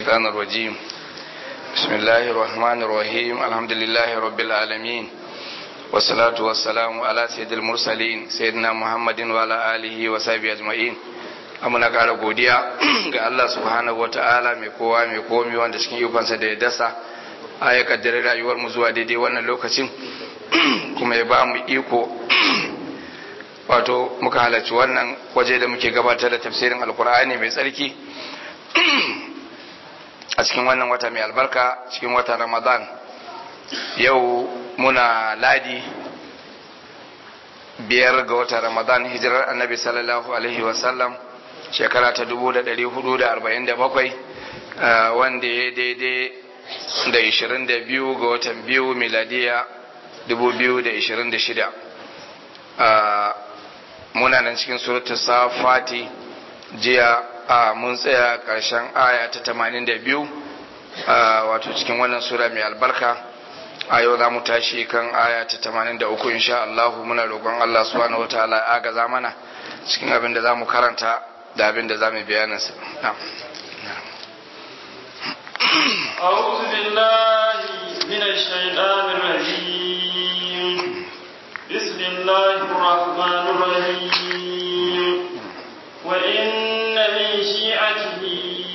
الشيطان الرجيم بسم الله الرحمن الرحيم الحمد لله رب العالمين والصلاة والسلام على سيد المرسلين سيدنا محمد وعلى آله وصحبه أجمعين amuna ƙara godiya ga Allah subhanahu wa ta'ala mai kowa mai komi wanda cikin ikonsa da ya dasa a ya kaddare rayuwar mu zuwa daidai wannan lokacin kuma ya ba mu iko wato muka halarci wannan waje da muke gabatar da tafsirin alkur'ani mai tsarki a cikin wannan wata mai albarka cikin watan ramadan yau muna ladi biyar ga watan ramadan hijirar annabi sallallahu alaihi wasallam shekara ta 447 wanda ya daidai da 22 ga watan biyu miladiya 2026 muna nan cikin suratul safati jiya a mun tsaya ƙarshen aya ta 82 wato cikin wannan sura mai albarka a yau za mu tashi kan aya ta 83 insha Allah muna roƙon Allah subhanahu wataala ya agaza mana cikin abin da za mu karanta da abin da za mu bayanin sa أعوذ بالله من الشيطان الرجيم بسم الله الرحمن الرحيم وإن من شيعته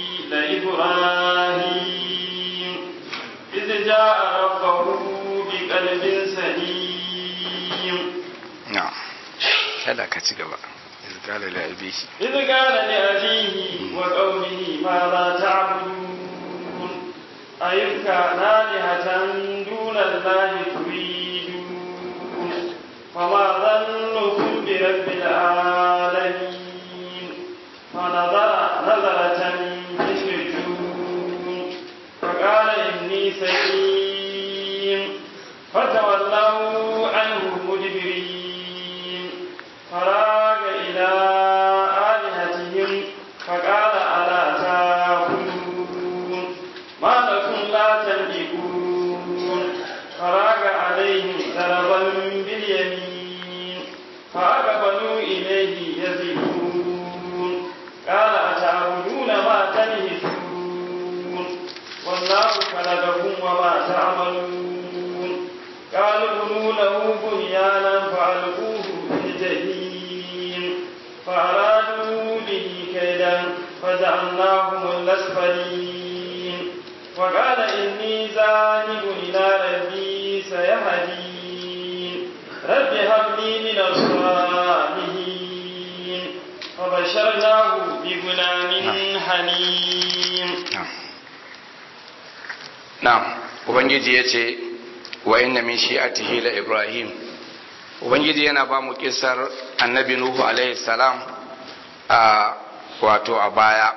لإبراهيم إذ جاء ربه بقلب سليم نعم هذا كتب إذ قال لأبيه إذ قال لأبيه وقومه ماذا تعبدون أيفكا آلهة دون الله تريدون فما ظنكم برب العالمين فنظر نظرة في النجوم فقال إني سقيم فتولوا عنه مدبرين فراغ إلى آلهتهم فقال ألا تاكلون ما لكم لا تنطقون فراغ عليهم ضربا باليمين فأقبلوا إليه يزفون قال أتعبدون ما تنهتون والله خلقكم وما تعملون قالوا ابنوا له بنيانا فألقوه في الجحيم فأرادوا به كيدا فجعلناهم الأسفلين وقال إني ذاهب إلى ربي سيهدين رب هب لي من الصالحين فبشرناه بغلام حليم na'am ubangiji ya ce wa inna min shi'atihi la ibrahim ubangiji yana ba mu kisar annabi nuhu alaihi salam a wato a baya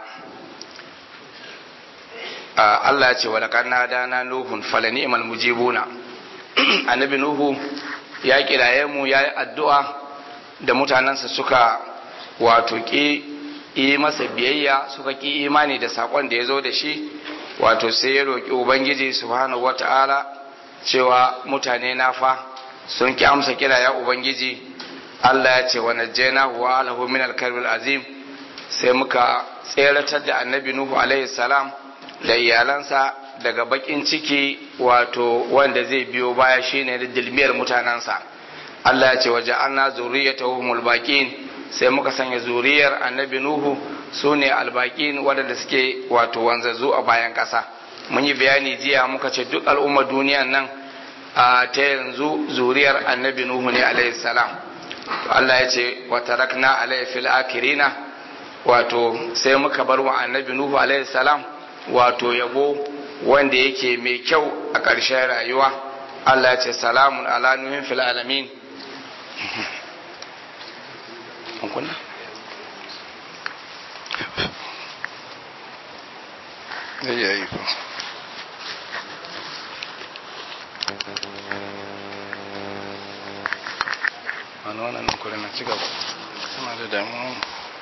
Allah ya ce wa laqad nadana nuhun falani imal mujibuna annabi nuhu ya kiraye mu ya yi addu'a da mutanensa suka wato ki yi masa biyayya suka ki imani da saƙon da ya zo da shi wato sai ya roƙi ubangiji subhanahu wata'ala cewa mutane na fa sun ki amsa kira ya ubangiji Allah ya ce wa najjayna wa alahu min al azim sai muka tseratar da annabi nuhu alaihi salam da iyalansa daga bakin ciki wato wanda zai biyo baya shine da dilmiyar mutanensa Allah ya ce waje anna zuriyatahumul baqin sai muka sanya zuriyar annabi nuhu su ne albaƙin waɗanda suke wato wanzazzu a bayan ƙasa mun yi bayani jiya muka ce duk al'ummar duniyan nan a ta yanzu zuriyar annabi nuhu ne alayhi salam to Allah ya ce wa tarakna alayhi fil akirina wato sai muka bar wa annabi nuhu alayhi salam wato yabo wanda yake mai kyau a ƙarshen rayuwa Allah ya ce salamun ala nuhin fil alamin zai iya yi ko wani wannan nan kuri na ci gaba suna da damuwa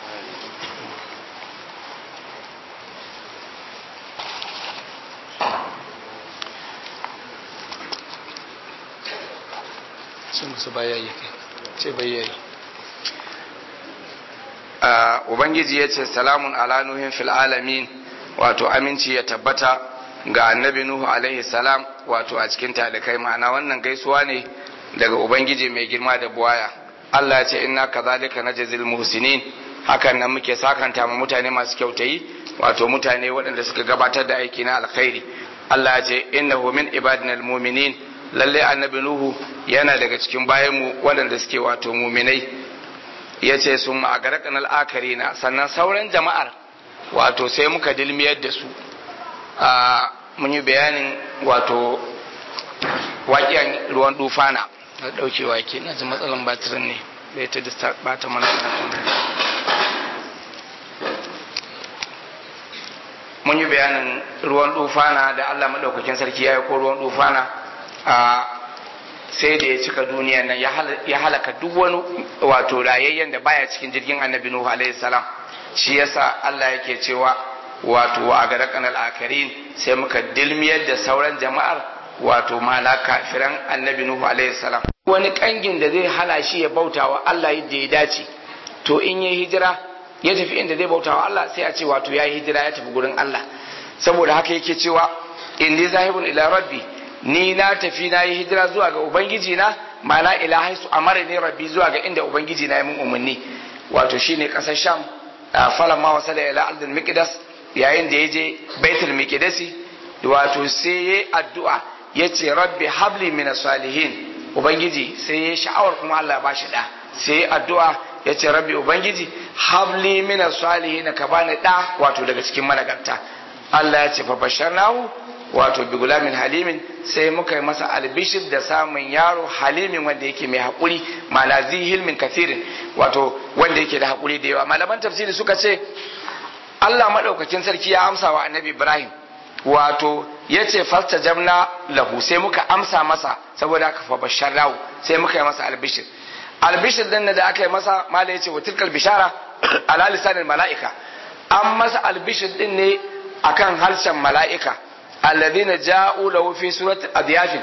sun musu bayayi ce bayayi ubangiji ya ce salamun ala nuhin fil alamin wato aminci ya tabbata ga annabi nuhu alaihi salam wato a cikin talikai ma'ana wannan gaisuwa ne daga ubangiji mai girma da buwaya Allah ya ce inna kazalika najzil muhsinin hakan nan muke sakanta ma mutane masu kyautayi wato mutane waɗanda suka gabatar da aiki na alkhairi Allah ya ce innahu min ibadina almu'minin lalle annabi nuhu yana daga cikin bayanmu waɗanda suke wato muminai ya ce sun ma'agarakan al'akarina sannan sauran jama'ar wato sai muka dilmiyar da su a mun yi bayanin wato waƙiyan ruwan dufana na ɗauke wake na ji matsalan batirin ne da ya ta bata mana mun yi bayanin ruwan dufana da allah maɗaukakin sarki ya yi ko ruwan dufana a sai da ya cika duniya nan ya halaka duk wani wato rayayyen da baya cikin jirgin annabi nuhu alaihi salam shi yasa Allah yake cewa wato wa agarakan al-akarin sai muka dilmiyar da sauran jama'ar wato mala kafiran annabi nuhu alaihi salam wani kangin da zai hana shi ya bautawa Allah yadda ya dace to in yayi hijira ya tafi inda zai bautawa Allah sai a ce wato yayi hijira ya tafi gurin Allah saboda haka yake cewa inni zahibun ila rabbi ni na tafi na yi hijira zuwa ga ubangiji na ma'ana ila haisu amara ne rabbi zuwa ga inda ubangiji na yi mun umarni wato shine kasar sham falan ma wasala ila ardil miqdas yayin da yaje baitul miqdasi wato sai yayi addu'a yace rabbi habli min salihin ubangiji sai yayi sha'awar kuma Allah ya bashi da sai addu'a yace rabbi ubangiji habli min salihin ka bani da wato daga cikin malagarta Allah ya ce fa basharnahu wato bi gulamin halimin sai muka yi masa albishir da samun yaro halimin wanda yake mai haƙuri ma'ana zi hilmin kathirin wato wanda yake da haƙuri da yawa malaman tafsiri suka ce Allah maɗaukakin sarki ya amsa wa annabi Ibrahim wato ya ce fasta jamna lahu sai muka amsa masa saboda aka fa bashar rahu sai muka yi masa albishir albishir din da aka yi masa mala ya ce wa tilkal bishara ala lisanin mala'ika an masa albishir din ne akan harshen mala'ika alladhina ja'u lahu fi surati adyafin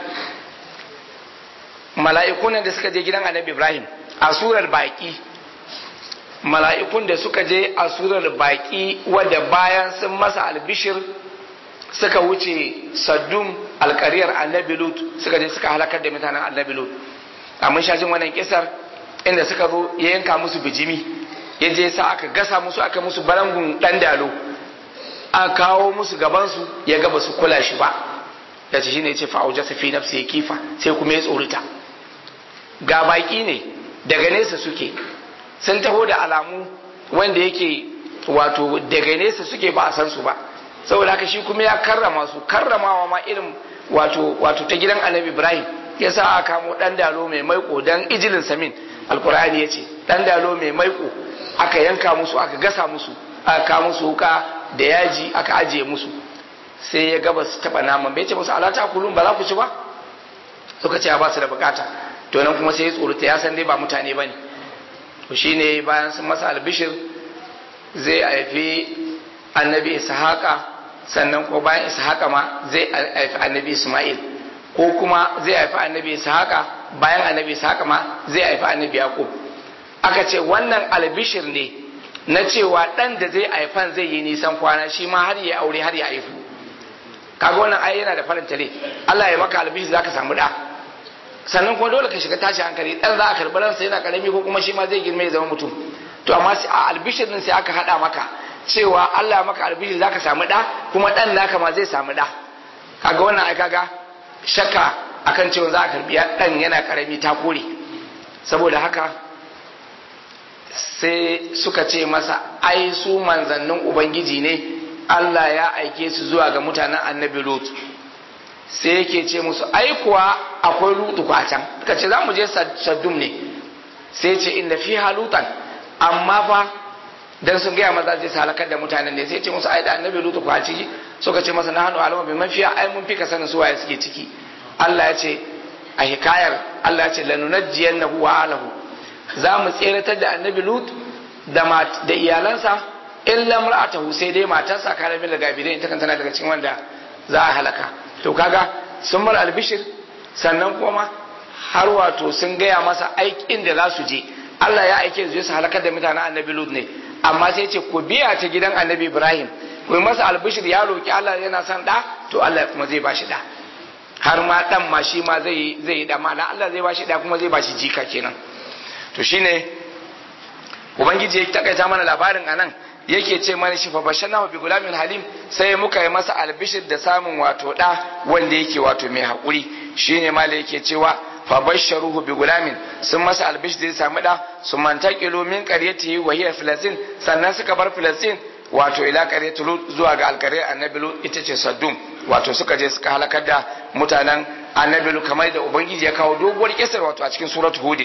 mala'ikun da suka je gidan annabi Ibrahim a surar baki mala'ikun da suka je a surar baki wadda bayan sun masa albishir suka wuce saddum alkariyar annabi lut suka je suka halakar da mutanen annabi lut amma shajin wannan kisar inda suka zo ya yanka musu bijimi ya je sa aka gasa musu aka musu barangun dan dalo a kawo musu gabansu ya gaba su kula shi ba ya ce shine ce fa'auja fi nafsi ya kifa sai kuma ya tsorita ga baki ne daga nesa suke sun taho da alamu wanda yake wato daga nesa suke ba a san su ba saboda haka shi kuma ya karrama su karramawa ma irin wato wato ta gidan annabi ibrahim ya sa aka kamo dan dalo mai maiko dan ijilin samin alkur'ani ya ce dan dalo mai maiko aka yanka musu aka gasa musu aka kawo musu wuka da yaji aka ajiye musu sai ya gaba su taba naman bai ce musu alata kulun ba za ku ci ba suka ce ba su da bukata to nan kuma sai ya tsorata ya san dai ba mutane ba ne to shine bayan sun masa albishir zai haifi annabi ishaqa sannan ko bayan ishaqa ma zai haifi annabi isma'il ko kuma zai haifi annabi ishaqa bayan annabi ishaqa ma zai haifi annabi yaqub aka ce wannan albishir ne na cewa dan da zai haifan zai yi nisan kwana shi ma har ya aure har ya haifu kaga wannan ai yana da faranta rai Allah ya maka albishir zaka samu da sannan kuma dole ka shiga tashi hankali dan za a karɓi ransa yana karami ko kuma shi ma zai girma ya zama mutum to amma a albishir din sai aka hada maka cewa Allah maka albishir zaka samu da kuma dan naka ma zai samu da kaga wannan ai kaga shakka akan cewa za a karbi dan yana karami ta kore saboda haka sai suka ce masa ai su manzannin ubangiji ne Allah ya aike su zuwa ga mutanen annabi Lut sai yake ce musu ai kuwa akwai lutu kwa can suka ce za mu je saddum ne sai ce inda fi halutan amma fa dan sun gaya maza zai halakar da mutanen ne sai ce musu ai da annabi lutu kwa ciki suka ce masa nahnu alama bi mafiya ai mun fi ka sanin su waye suke ciki Allah ya ce a hikayar Allah ya ce lanunajjiyannahu wa alahu za mu tseratar da annabi lut da da iyalansa illa mar'atahu sai dai matarsa kana min daga bidai ita kan tana daga cikin wanda za a halaka to kaga sun mar albishir sannan kuma har wato sun gaya masa aikin da za su je Allah ya aike su su halakar da mutanen annabi Lut ne amma sai ce ku biya ta gidan annabi Ibrahim ku masa albishir ya roki Allah yana son da to Allah kuma zai bashi da har ma dan ma shi ma zai zai da ma'ana Allah zai bashi da kuma zai bashi jika kenan to shine ubangiji ya takaita mana labarin anan yake ce mana shi fa bashana bi gulamin halim sai muka yi masa albishir da samun wato da wanda yake wato mai hakuri shine mala yake cewa fa basharuhu bi gulamin sun masa albishir da samu da su mantaqilu min qaryatihi wa hiya filastin sannan suka bar filastin wato ila qaryati lut zuwa ga alqaryar annabi lut ita ce saddum wato suka je suka halakar da mutanen annabi lut kamar da ubangiji ya kawo doguwar kisar wato a cikin suratul hud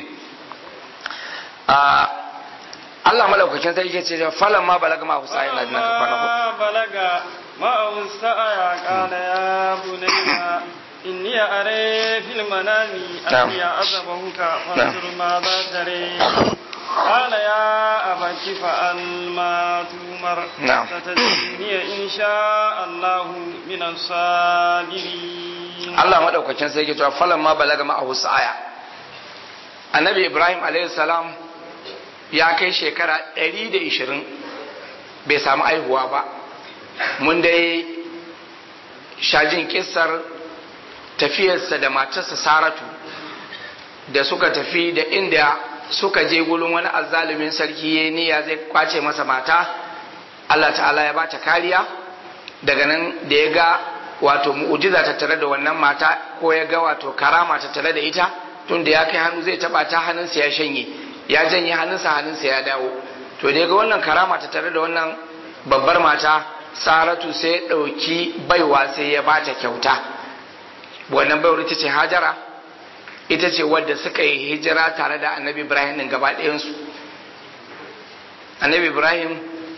Allah malaukakin sai yake ce falan ma balaga ma husa yana jina ka kwana ma balaga ma husa ya kana ya bunayya inni are fil manami an ya azabahuka fanzur ma za tare قال يا أبت فعل ما تؤمر نعم. ستجدني إن شاء الله من الصابرين Allah madaukakin sai yake cewa falan ma balaga ma husa aya Annabi Ibrahim alayhi salam ya kai shekara 120 bai samu aihuwa ba mun dai shajin kissar tafiyarsa da matarsa Saratu da suka tafi da inda suka je gulun wani azzalumin sarki ya niyya zai kwace masa mata Allah ta'ala ya bata kariya daga nan da ya ga wato mu'ujiza tattare da wannan mata ko ya ga wato karama tattare da ita tun da ya kai hannu zai taba ta hannunsa ya shanye ya janye hannunsa hannunsa ya dawo to da ya ga wannan karama tattare da wannan babbar mata saratu sai ya ɗauki baiwa sai ya bata kyauta wannan baiwar ita ce hajara ita ce wadda suka yi hijira tare da annabi ibrahim din gaba ɗayansu annabi ibrahim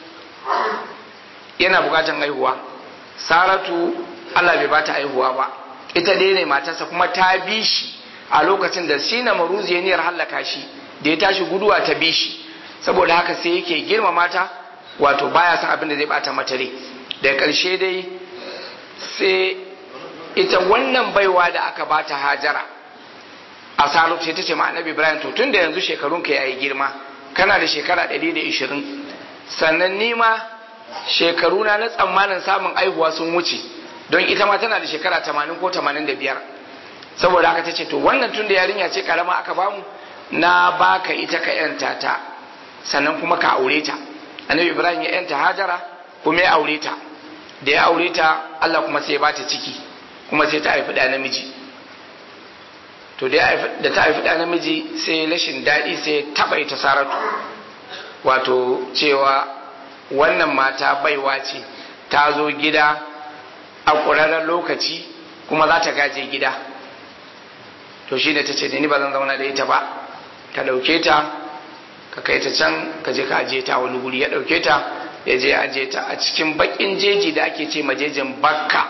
yana bukatan haihuwa saratu allah bai bata haihuwa ba ita dai ne matarsa kuma ta bi shi a lokacin da sina maruzi ya niyyar hallaka shi da ya tashi guduwa ta bi shi saboda haka sai yake girma mata wato baya son abin da zai bata mata rai daga ƙarshe dai sai ita wannan baiwa da aka bata hajara a salo sai ta ce ma annabi ibrahim to tun da yanzu shekarunka yayi girma kana da shekara 120 sannan ni ma shekaruna na tsammanin samun aihuwa sun wuce don ita ma tana da shekara 80 ko 85 saboda haka ta ce to wannan tun da yarinya ce karama aka bamu na baka ita ka yanta ta sannan kuma ka aure ta annabi ibrahim ya yanta hajara kuma ya aure ta da ya aure ta allah kuma sai ya bata ciki kuma sai ta haifi da namiji to da ta haifi da namiji sai rashin daɗi sai taɓa ita saratu wato cewa wannan mata baiwa ce ta zo gida a ƙurarren lokaci kuma za ta gaje gida to shi da ta ce da ni ba zan zauna da ita ba ka ɗauke ta ka kai ta can ka je ka ajiye ta wani guri ya ɗauke ta ya je ajiye ta a cikin baƙin jeji da ake ce majejin bakka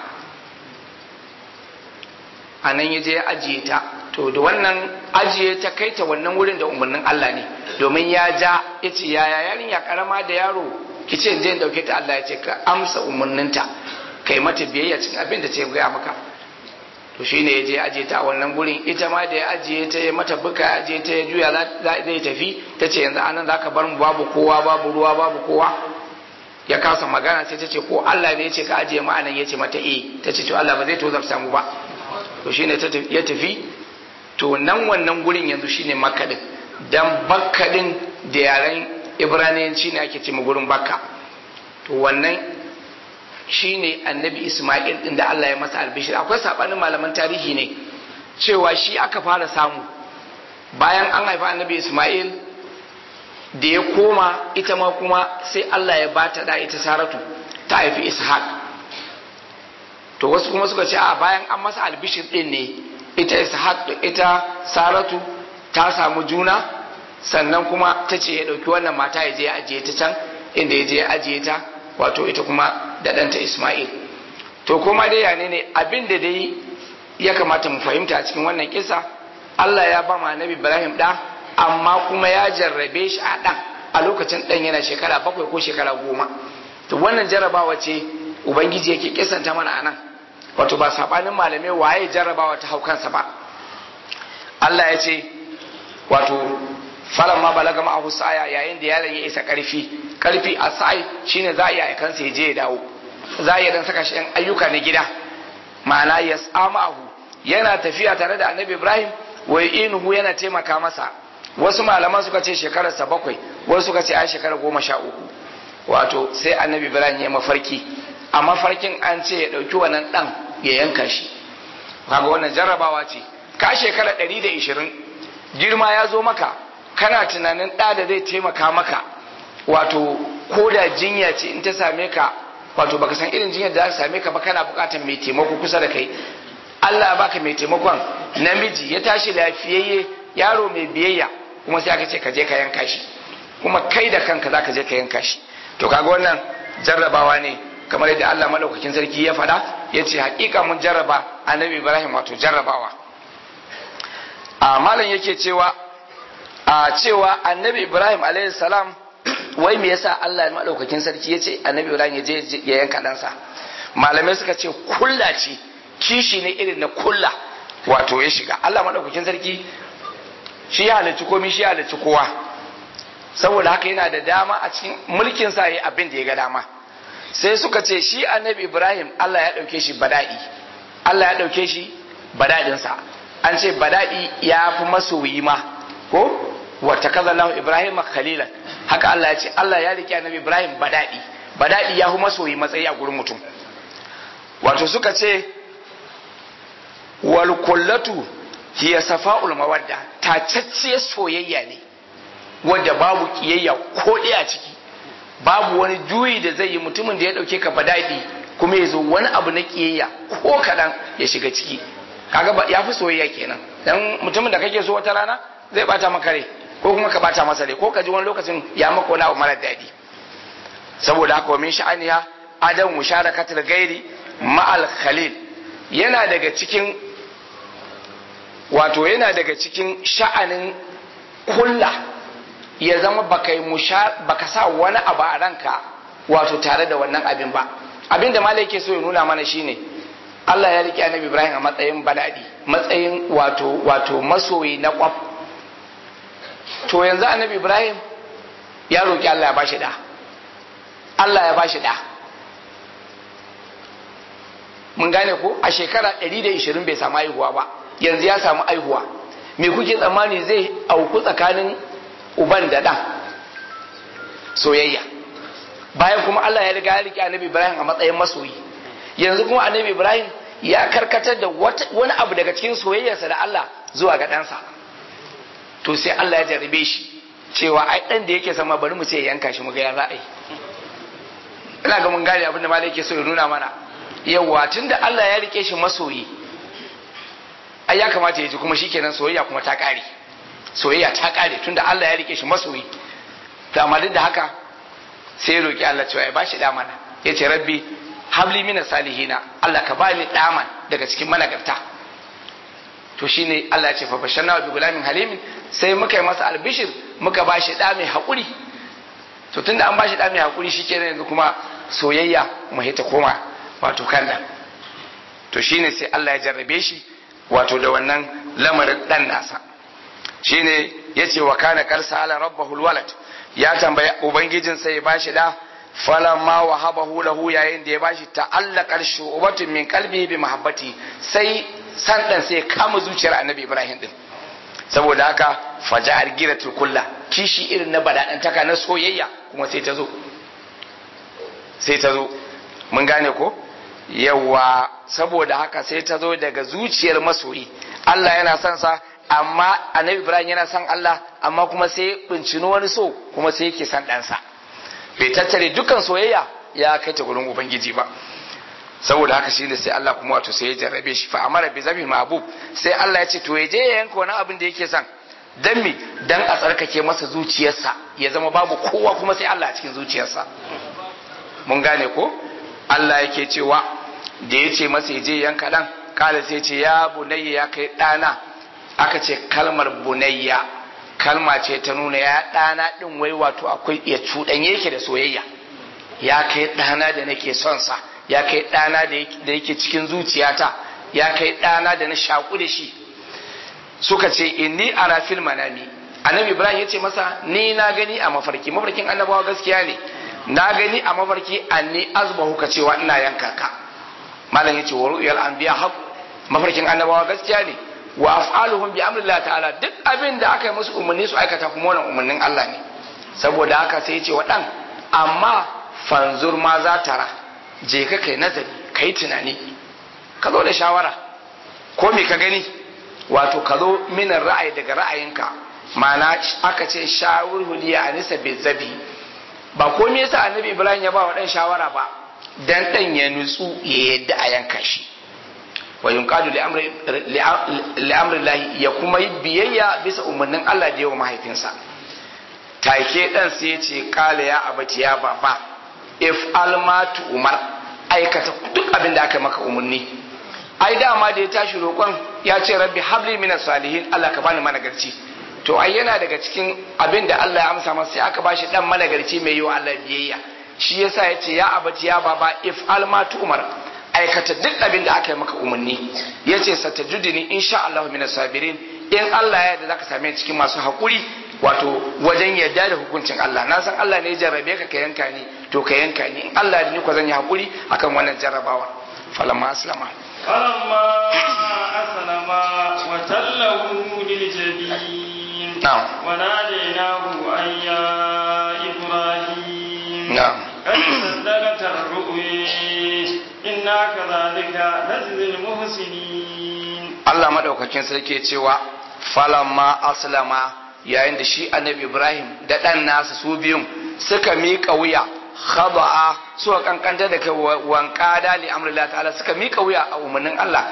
a nan ya je ya ajiye ta to da wannan ajiye ta kai ta wannan wurin da umarnin Allah ne domin ya ja ya ce yaya yarinya karama da yaro ki ce je dauke ta Allah ya ce ka amsa umarninta kai mata biyayya cikin abin da ta gaya maka to shine ya je ajiye ta a wannan gurin ita ma da ya ajiye ta ya mata buka ya ajiye ta ya juya zai tafi ta ce yanzu anan zaka bar mu babu kowa babu ruwa babu kowa ya kasa magana sai ta ce ko Allah ne ya ce ka ajiye mu anan ya ce mata eh ta ce to Allah ba zai tozarta mu ba to shine ya tafi to nan wannan gurin yanzu shine makka din dan bakka din da yaren ibraniyanci ne ake ce gurin bakka to wannan shine annabi isma'il din da Allah ya masa albishir akwai sabanin malaman tarihi ne cewa shi aka fara samu bayan an haifa annabi isma'il da ya koma ita ma kuma sai Allah ya bata da ita saratu ta haifi ishaq to wasu kuma suka ce a bayan an masa albishir din ne ita ishaq ita saratu ta samu juna sannan kuma ta ce ya ɗauki wannan mata ya je ya ajiye ta can inda ya je ya ajiye ta wato ita kuma da ɗanta isma'il to kuma dai yane ne abin da dai ya kamata mu fahimta a cikin wannan kisa Allah ya ba ma nabi Ibrahim ɗa amma kuma ya jarrabe shi a ɗan a lokacin ɗan yana shekara bakwai ko shekara goma to wannan jarrabawa ce ubangiji yake kisanta mana a nan wato ba sabanin malamai waye jarrabawa ta hau kansa ba Allah ya ce wato falan ma balaga ma'ahu sa'aya yayin da yaron ya isa karfi karfi a sa'i shine za a iya aikansa ya je ya dawo za a iya dan saka shi yan ayyuka na gida ma'ana ya samahu yana tafiya tare da annabi ibrahim wa inuhu yana taimaka masa wasu malaman suka ce shekararsa bakwai wasu suka ce a shekara goma sha uku wato sai annabi ibrahim ya mafarki a mafarkin an ce ya ɗauki wannan ɗan ya yanka shi kaga wannan jarrabawa ce ka shekara ɗari da ishirin girma ya zo maka kana tunanin ɗa da zai taimaka maka wato ko da jinya ce in ta same ka wato baka san irin jinyar da za ta same ka ba kana buƙatar mai taimako kusa da kai Allah ya baka mai taimakon namiji ya tashi lafiyayye yaro mai biyayya kuma sai aka ce ka je ka yanka shi kuma kai da kanka za ka je ka yanka shi to kaga wannan jarrabawa ne kamar yadda Allah madaukakin sarki ya faɗa ya ce hakika mun jarraba annabi Ibrahim wato jarrabawa a malam yake cewa a cewa annabi Ibrahim alaihi salam wai me yasa Allah madaukakin sarki ya ce annabi Ibrahim ya je ya yanka ɗansa malamai suka ce kulla ce kishi ne irin na kulla wato ya shiga Allah madaukakin sarki shi ya halarci komai shi ya halarci kowa saboda haka yana da dama a cikin mulkin sa yi abin da ya ga dama sai suka ce shi annabi Ibrahim Allah ya dauke shi bada'i Allah ya dauke shi bada'in sa an ce bada'i ya fi masoyi ma ko wa takazallahu Ibrahim khalilan haka Allah ya ce Allah ya rike annabi Ibrahim bada'i bada'i ya fi masoyi matsayi a gurin mutum wato suka ce wal kullatu hiya safa'ul mawadda tacacciyar soyayya ne wadda babu kiyayya ko ɗaya ciki babu wani juyi da zai yi mutumin da ya ɗauke ka badaɗi kuma ya zo wani abu na kiyayya ko kaɗan ya shiga ciki kaga ya fi soyayya kenan dan mutumin da kake so wata rana zai bata maka rai ko kuma ka bata masa rai ko ka ji wani lokacin ya maka wani abu mara daɗi saboda haka wa min sha'aniha adam musharakatul gairi ma'al khalil yana daga cikin wato yana daga cikin sha'anin kulla ya zama baka baka sa wani abu a ranka wato tare da wannan abin ba abin da malai ke so ya nuna mana shine Allah ya rike annabi Ibrahim a matsayin baladi matsayin wato wato masoyi na kwaf to yanzu annabi Ibrahim ya roki Allah ya bashi da Allah ya bashi da mun gane ko a shekara 120 bai samu aihuwa ba yanzu ya samu aihuwa me kuke tsammani zai auku tsakanin uban da ɗan soyayya bayan kuma Allah ya riga ya rike annabi Ibrahim a matsayin masoyi yanzu kuma annabi Ibrahim ya karkatar da wani abu daga cikin soyayyarsa da Allah zuwa ga ɗansa to sai Allah ya jarabe shi cewa ai ɗan da yake sama bari mu ce yanka shi mu ga ya za a yi ina ga mun gane abin da malai yake so ya nuna mana yawa tunda Allah ya rike shi masoyi ai ya kamata ya ji kuma shikenan soyayya kuma ta kare soyayya ta kare tunda Allah ya rike shi masoyi to amma duk da haka sai ya roki Allah cewa ya bashi da mana yace rabbi habli mina salihina Allah ka bani daman daga cikin managarta to shine Allah ya ce fa basharna bi gulamin halimin sai muka yi masa albishir muka bashi da mai hakuri to tunda an bashi da mai hakuri shikenan yanzu kuma soyayya mu ta koma wato kanda to shine sai Allah ya jarrabe shi wato da wannan lamarin dan nasa shine yace wa kana karsa ala rabbahu alwalad ya tambaya ubangijin sai ya bashi da falamma wahabahu lahu yayin da ya bashi ta'allaqar shu'batun min qalbihi bi mahabbati sai san dan sai kama zuciyar annabi ibrahim din saboda haka faja'ar giratul kulla kishi irin na badadantaka na soyayya kuma sai ta zo sai ta zo mun gane ko yawa saboda haka sai ta zo daga zuciyar masoyi Allah yana son sa amma annabi Ibrahim yana son Allah amma kuma sai bincino wani so kuma sai yake son ɗansa bai tattare dukkan soyayya ya kai ta gurin ubangiji ba saboda haka shine sai Allah kuma wato sai ya jarrabe shi fa amara bi zabi mahbub sai Allah ya ce to ya je ya yanka wani abin da yake son dan me dan a tsarkake masa zuciyarsa ya zama babu kowa kuma sai Allah a cikin zuciyarsa mun gane ko Allah yake cewa da ya ce masa je yanka ɗan kala sai ce ya bunayya ya kai ɗana aka ce kalmar bunayya kalma ce ta nuna ya ɗana ɗin wai wato akwai ya cuɗanye yake da soyayya ya kai ɗana da nake son sa ya kai ɗana da yake cikin zuciyata ya kai ɗana da na shaƙu da shi suka ce inni ara fil manami annabi ibrahim ya ce masa ni na gani a mafarki mafarkin annabawa gaskiya ne na gani a mafarki anni azbahu ka cewa ina yanka ka malam yace wa ru'yal anbiya haq mafarkin annabawa gaskiya ne wa af'aluhum bi amrillah ta'ala duk abin da aka yi musu umarni su aikata kuma wannan umarnin Allah ne saboda haka sai yace wa dan amma fanzur ma za tara je ka kai nazari kai tunani ka zo da shawara ko me ka gani wato ka zo minan ra'ayi daga ra'ayinka ma'ana aka ce shawurhu liya anisa bizabi ba komai yasa annabi ibrahim ya ba wa dan shawara ba dan dan ya nutsu ya yadda a yanka shi wa yunqadu li amri li amri ya kuma yi biyayya bisa umarnin Allah da yawa mahaifinsa take dan sai ya ce kala ya abati ya baba if almatu umar aikata duk abin da aka maka umarni ai dama da ya tashi roƙon ya ce rabbi habli minas salihin Allah ka bani managarci to ai yana daga cikin abin da Allah ya amsa masa sai aka bashi dan managarci mai yi wa Allah biyayya shi yasa ya ce ya abati ya baba if almatu umar aikata duk abin da aka yi maka umarni ya ce satajudini insha Allah minas sabirin in Allah ya yarda zaka same cikin masu haƙuri wato wajen yarda da hukuncin Allah na san Allah ne ya jarrabe ka ka yanka ni to ka yanka ni in Allah ni ko zan yi haƙuri akan wannan jarrabawa falamma aslama فلما أسلم وتله للجبين نعم وناديناه أن يا إبراهيم نعم قد صدقت الرؤيا إنا كذلك نجزي المحسنين Allah madaukakin sarki cewa falamma aslama yayin da shi annabi Ibrahim da ɗan nasa su biyun suka miƙa wuya khada'a suka kankanta da kai wanka da li amrillah ta'ala suka miƙa wuya a umarnin Allah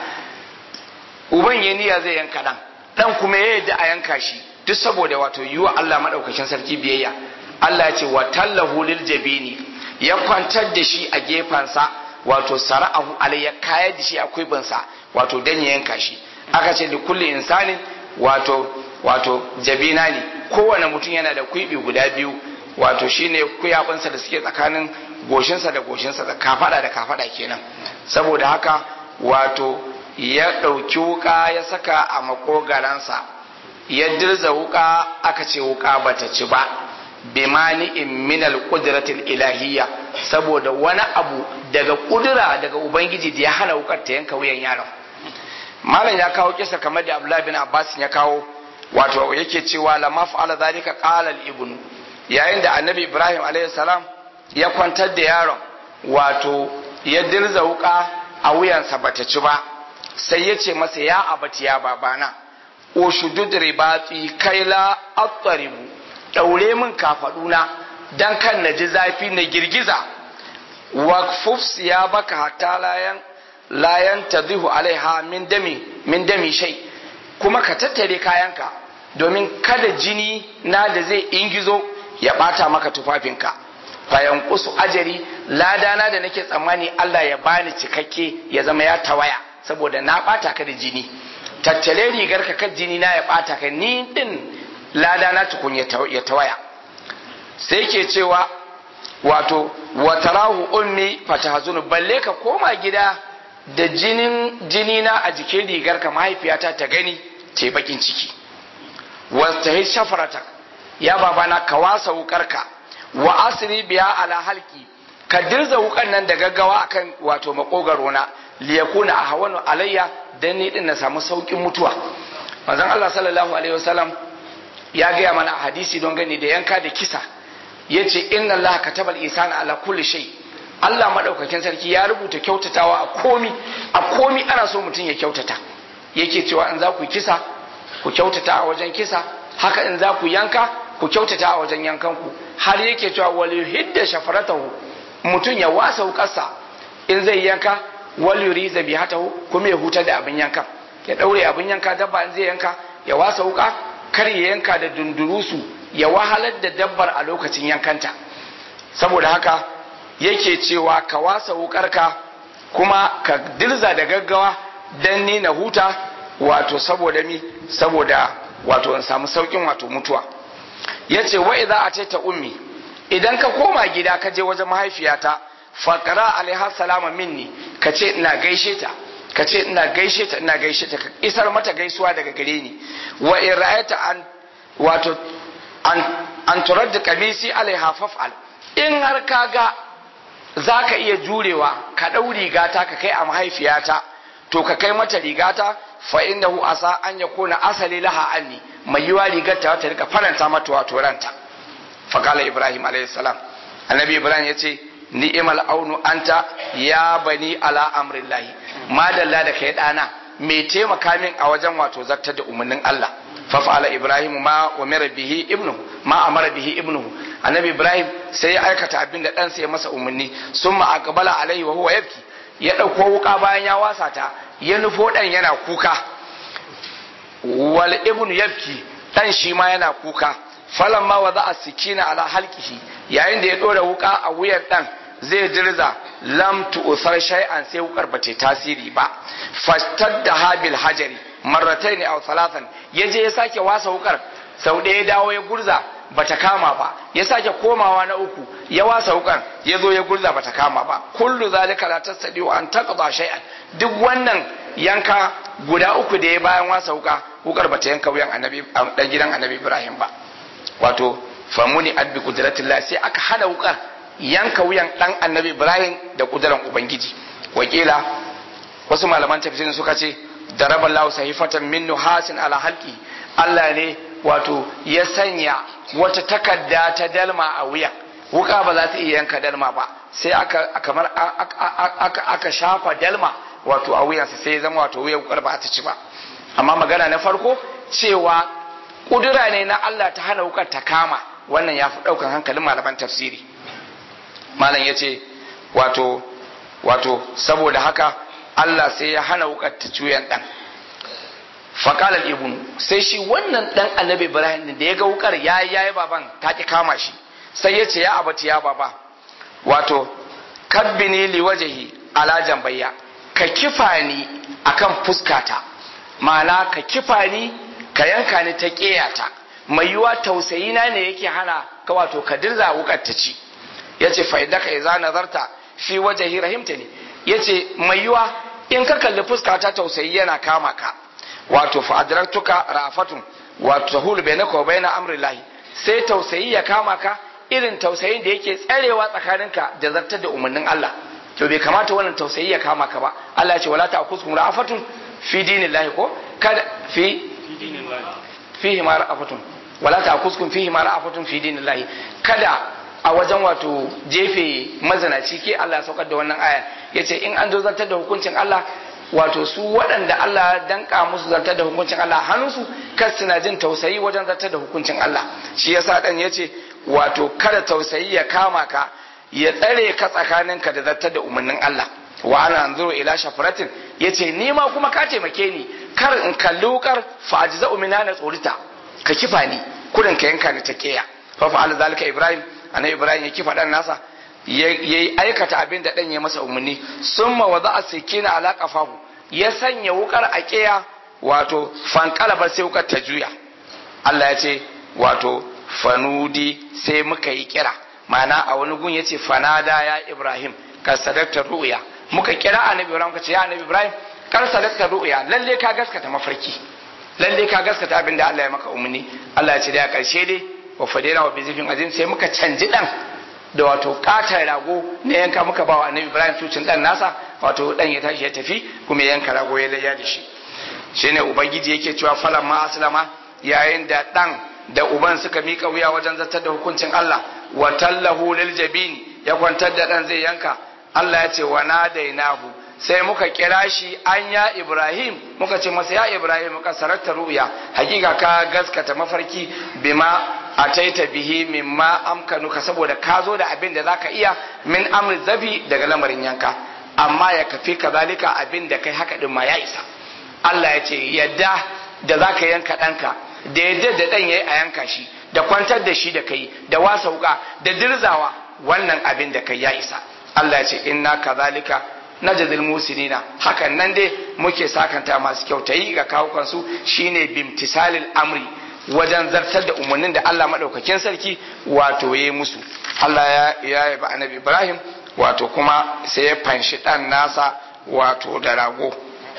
uban ya niyya zai yanka dan dan kuma ya yadda a yanka shi duk saboda wato yiwa Allah madaukakin sarki biyayya Allah ya ce wa tallahu lil jabini ya kwantar da shi a gefansa wato sara'ahu alayya kayar da shi a kuibinsa wato dan ya yanka shi aka ce da kulli insanin wato wato jabina ne kowane mutum yana da kuibi guda biyu wato shine kuyabinsa da suke tsakanin goshinsa da goshinsa da kafada da kafada kenan saboda haka wato ya ɗauki wuka ya saka a makogaransa ya dirza wuka aka ce wuka bata ci ba bimani in minal qudratil ilahiyya saboda wani abu daga kudura daga ubangiji da ya hana wukar ta yanka wuyan yaron malam ya kawo kisa kamar da abdullahi bin abbas ya kawo wato yake cewa la maf'ala zalika qala al-ibnu yayin da annabi ibrahim alayhi salam ya kwantar da yaron wato ya dirza wuka a wuyansa bata ci ba sai ya ce masa ya abati ya babana ushudud ribati kaila at-taribu daure min kafaduna dan kan na ji zafi na girgiza waqfuf ya baka hatta layan layan tadhihu alaiha min dami min dami shay kuma ka tattare kayanka domin kada jini na da zai ingizo ya bata maka tufafinka fayan kusu ajari ladana da nake tsammani Allah ya bani cikakke ya zama ya tawaya saboda na bata ka da jini tattale rigar ka kan jini na ya bata ka ni din ladana tukun ya tawaya sai ke cewa wato watarahu ummi fatahzunu balle ka koma gida da jinin jini na a jikin rigar ka mahaifiyata ta gani ce bakin ciki wastahi shafarata ya babana ka wasa wukarka wa asiri biya ala halki ka dirza wukan nan da gaggawa akan wato makogaro na liyakuna a hawanu alayya dan ni din na samu saukin mutuwa manzon Allah sallallahu alaihi wasallam ya gaya mana a hadisi don gani da yanka da kisa yace inna Allah katabal isana ala kulli shay Allah madaukakin sarki ya rubuta kyautatawa a komi a komi ana so mutum ya kyautata yake cewa in za ku kisa ku kyautata a wajen kisa haka in za ku yanka ku kyautata a wajen yankanku har yake cewa wal yuhidda shafaratahu mutum ya wasa wukarsa in zai yanka wal yuriza bihatahu kuma ya huta da abin yanka ya daure abin yanka dabba in zai yanka ya wasa wuka kar ya yanka da dundurusu ya wahalar da dabbar a lokacin yankanta saboda haka yake cewa ka wasa wukarka kuma ka dirza da gaggawa dan ni na huta wato saboda mi saboda wato in samu saukin wato mutuwa ya ce wa idza ataita ummi idan ka koma gida ka je wajen mahaifiyata faqara alaiha salama minni ka ce ina gaishe ta ka ce ina gaishe ta ina gaishe ta ka isar mata gaisuwa daga gare ni wa in ra'ayta an wato an an turadda kamisi alaiha faf'al in har ka ga za ka iya jurewa ka ɗau rigata ka kai a mahaifiyata to ka kai mata rigata fa innahu asa an yakuna asali laha anni mai yiwa rigar ta ta rika faranta mata wato ranta fa kala ibrahim alayhi salam annabi ibrahim yace ni'mal aunu anta ya bani ala amrillahi madalla da kai dana mai taimaka min a wajen wato zartar da umarnin Allah fa fa'ala ibrahim ma umira bihi ibnu ma amara bihi ibnu annabi ibrahim sai ya aikata abin da ɗansa ya masa umarni summa aqbala alaihi wa huwa yabki ya ɗauko wuka bayan ya wasa ta ya nufo ɗan yana kuka wal ibnu yabki ɗan shi ma yana kuka falan ma wa za a sikina ala halkihi yayin da ya ɗora wuka a wuyan ɗan zai dirza lam tu'thar shay'an sai wukar ba ta tasiri ba fastadda habil hajari marrataini aw thalathan yaje ya sake wasa wukar sau ɗaya ya dawo ya gurza bata kama ba ya sake komawa na uku ya wasa wukar ya zo ya gurza bata kama ba kullu zalika la tastadi an taqda shay'an duk wannan yanka guda uku da ya bayan wasa wuka wukar bata yanka wuyan annabi dan gidan annabi Ibrahim ba wato famuni adbi qudratillah sai aka hada wukar yanka wuyan dan annabi Ibrahim da kuduran ubangiji wakila wasu malaman tafsirin suka ce daraballahu sahifatan min nuhasin ala halqi Allah ne wato ya sanya wata takarda ta dalma a wuya wuka ba za ta iya yanka dalma ba sai aka kamar aka, aka shafa dalma wato a wuyansa sai ya zama wato wuyan wukar ba ta ci ba amma magana na farko cewa kudura ne na Allah ta hana wukar ta kama wannan ya fi ɗaukan hankalin malaman tafsiri malam ya ce wato wato saboda haka Allah sai ya hana wukar ta cuyan ɗan faƙalar ibnu sai shi wannan ɗan annabi ibrahim da ya ga wukar ya yi yayi baban ta ki kama shi sai ya ce ya abati ya baba wato kabbini li wajahi ala jambayya ka kifa ni akan fuskata ma'ana ka kifa ni ka yanka ni ta ƙeyata mai yiwa tausayi na ne yake hana ka wato ka dirza wukar ta ci yace fa idaka idza nazarta fi wajhi rahimtani yace mai yiwa in ka kalli fuskata tausayi yana kama ka wato fa adraktuka rafatun wato tahul bainaka wa baina amrillahi sai tausayi ya kama ka irin tausayin da yake tsarewa tsakaninka da zartar da umarnin Allah to bai kamata wannan tausayi ya kama ka ba Allah ya ce wala ta'khudhukum rafatun fi dinillahi ko kada fi fihi ma rafatun wala ta'khudhukum fihi ma rafatun fi dinillahi kada a wajen wato jefe mazanaci ke Allah ya saukar da wannan aya yace in an zo zartar da hukuncin Allah wato su waɗanda Allah ya danka musu zartar da hukuncin Allah hannunsu kar suna jin tausayi wajen zartar da hukuncin Allah shi yasa dan yace wato kada tausayi ya kama ka ya tsare ka tsakaninka da zartar da umarnin Allah wa ana anzuru ila shafaratin yace ni ma kuma ka taimake ni kar in kalli wukar fa ajza umina na tsorita ka kifa ni kudin ka yanka ni ta keya fa fa'ala zalika ibrahim annabi ibrahim ya kifa dan nasa yayi aikata abin da dan ya masa umarni summa wada'a sikina ala qafahu ya sanya wukar a keya wato fankalabar sai wukar ta juya Allah ya ce wato fanudi sai muka yi kira ma'ana a wani gun yace fanada ya ibrahim ka sadakta ru'ya muka kira annabi ibrahim ka ce ya annabi ibrahim kar sadakta ru'ya lalle ka gaskata mafarki lalle ka gaskata abin da Allah ya maka umarni Allah ya ce da karshe dai wa fadira wa bizifin azim sai muka canji dan da wato katar rago ne yanka muka bawa annabi ibrahim tucin dan nasa wato dan ya tashi ya tafi kuma ya yanka rago ya layya da shi shine ubangiji yake cewa falan ma aslama yayin da dan da uban suka mika wuya wajen zartar da hukuncin Allah wa tallahu lil jabin ya kwantar da dan zai yanka Allah ya ce wa nadainahu sai muka kira shi an ya Ibrahim muka ce masa ya Ibrahim muka sararta ru'ya hakika ka gaskata mafarki bima ataita bihi mimma amkanuka saboda ka zo da abin da zaka iya min amri zabi daga lamarin yanka amma ya kafi kazalika abin da kai haka din ma ya isa Allah ya ce yadda da zaka yanka ɗanka da yadda da ɗan yayi a yanka shi da kwantar da shi da kai da wasa wuka da dirzawa wannan abin da kai ya isa Allah ya ce inna kazalika najzil musinina hakan nan dai muke sakanta masu kyautayi ga kawukan su shine bimtisalil amri wajen zartar da umarnin da Allah madaukakin sarki wato yayi musu Allah ya ya yaba annabi Ibrahim wato kuma sai ya fanshi dan nasa wato da rago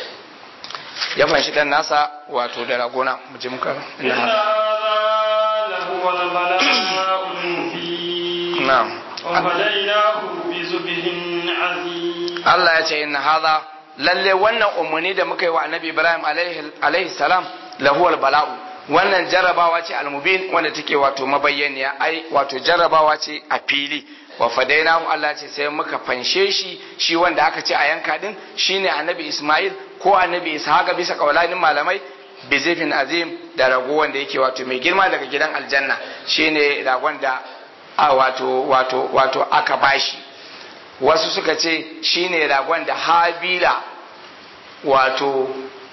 ya fanshi dan nasa wato da rago na mu je muka lahu wal bala'ul mubin na'am وفديناه بذبح عظيم Allah ya ce inna hadha lalle wannan umarni da muka yi wa annabi Ibrahim alaihi salam lahuwal bala'u wannan jarrabawa ce almubin wanda take wato mabayyaniya ai wato jarrabawa ce a fili wa fadainahu Allah ce sai muka fanshe shi shi wanda aka ce a yanka din shine annabi Ismail ko annabi Ishaq bisa kaulanin malamai bizifin azim da rago wanda yake wato mai girma daga gidan aljanna shine ragon da a wato wato wato aka bashi wasu suka ce shine ragon da habila wato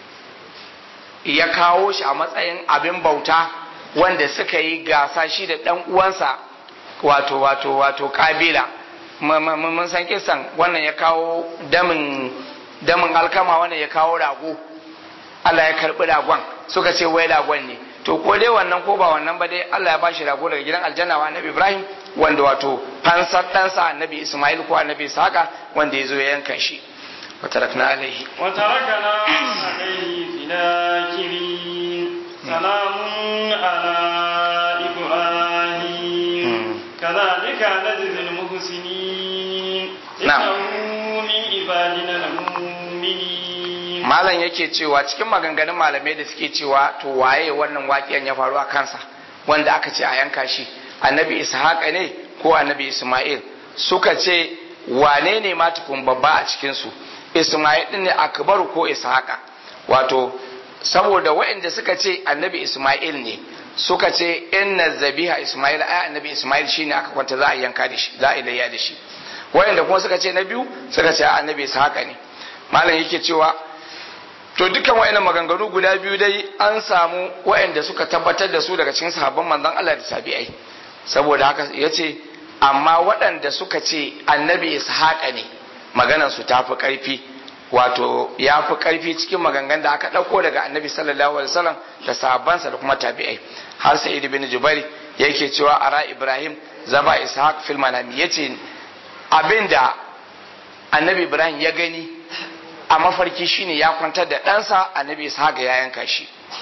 ya kawo shi a matsayin abin bauta wanda suka yi gasa shi da ɗan uwansa wato wato wato kabila mun san kisan wannan ya kawo damin damin alkama wannan ya kawo rago Allah ya karbi ragon suka ce wai ragon ne to ko dai wannan ko ba wannan ba dai Allah ya bashi rago daga gidan aljanna wa annabi Ibrahim wanda wato fansar ɗansa annabi Ismail ko annabi Ishaqa wanda ya zo ya yanka shi وتركنا عليه وتركنا عليه في الآخرين سلام على إبراهيم كذلك نجزي المحسنين نعم. إنه من عبادنا المؤمنين malam yake cewa cikin maganganun malamai da suke cewa to waye wannan waƙiyan ya faru a kansa wanda aka ce a yanka shi annabi ishaqa ne ko annabi isma'il suka ce wane ne ma tukun babba a cikinsu isma'il din ne akbaru ko ishaqa wato saboda waɗanda suka ce annabi isma'il ne suka ce inna zabiha isma'il ai annabi isma'il shine aka kwanta za a yanka da shi za a ilayya da shi waɗanda kuma suka ce na biyu suka ce annabi ishaqa ne malam yake cewa to dukkan wayannan maganganu guda biyu dai an samu wayanda suka tabbatar da su daga cikin sahabban manzon Allah da tabi'ai saboda haka yace amma waɗanda suka ce annabi ishaqa ne maganar su tafi karfi wato ya fi karfi cikin maganganun da aka ɗauko daga annabi sallallahu alaihi wasallam da sahabbansa da kuma tabi'ai har sai ibn jubair yake cewa ara ibrahim zaba ishaq fil manami yace abinda annabi ibrahim ya gani a mafarki shine ya kwantar da ɗansa annabi ishaq ya yanka shi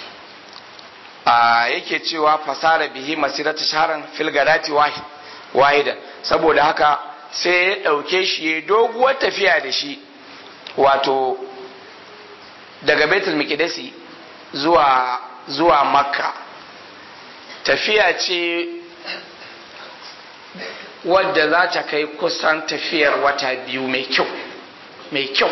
a yake cewa fasara bihi masirata sharan fil gadati wahidan saboda haka sai ya ɗauke shi ya doguwar tafiya da shi wato daga betul mikidasi zuwa zuwa makka tafiya ce wadda za ta kai kusan tafiyar wata biyu mai kyau mai kyau